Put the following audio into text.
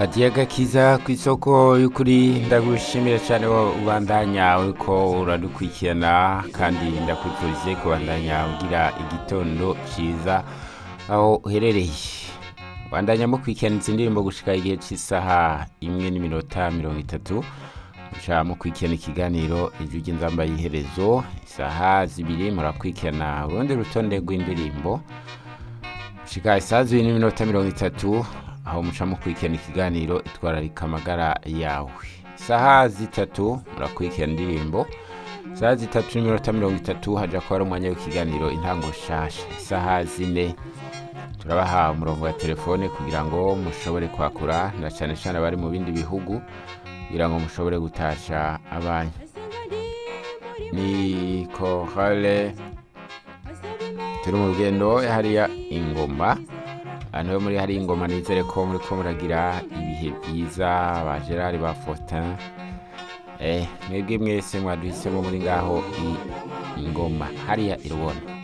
hadiye agakiza ku isoko y'ukuri ndagushimira cyane wo ubandanya uriko uradukurikirana kandi ndakwifurije kubandanya ugira igitondo cyiza aho uherereye bandanya mukurikirana izi ndirimbo gushika igihe cy'isaha imwe n'iminota mirongo itatu muca mukurikirana ikiganiro ijwi ry'inzamba y'iherezo isaha zibiri murakurikirana urundi rutonde rw'indirimbo gushika isaha zibiri n'iminota mirongo itatu aho muca mukurikirana ikiganiro itwararika amagara yawe isaha zitatu murakurikirana indirimbo isaha zitatu n'iminota mirongo itatu haja kuba ari umwanya w'ikiganiro intango nshasha isaha zine turabaha umurongo wa telefone kugira ngo mushobore kwakura na cyane cyane abari mu bindi bihugu kugira ngo mushobore gutasha abanyu ni korale turi mu rugendo hariya ingoma abantu bo muri hari ingoma nizere ko muri ko muragira ibihe byiza ba gerard ba faustin eh mwebwe mwese mwaduhisemo muri ngaho i ingoma hariya irubona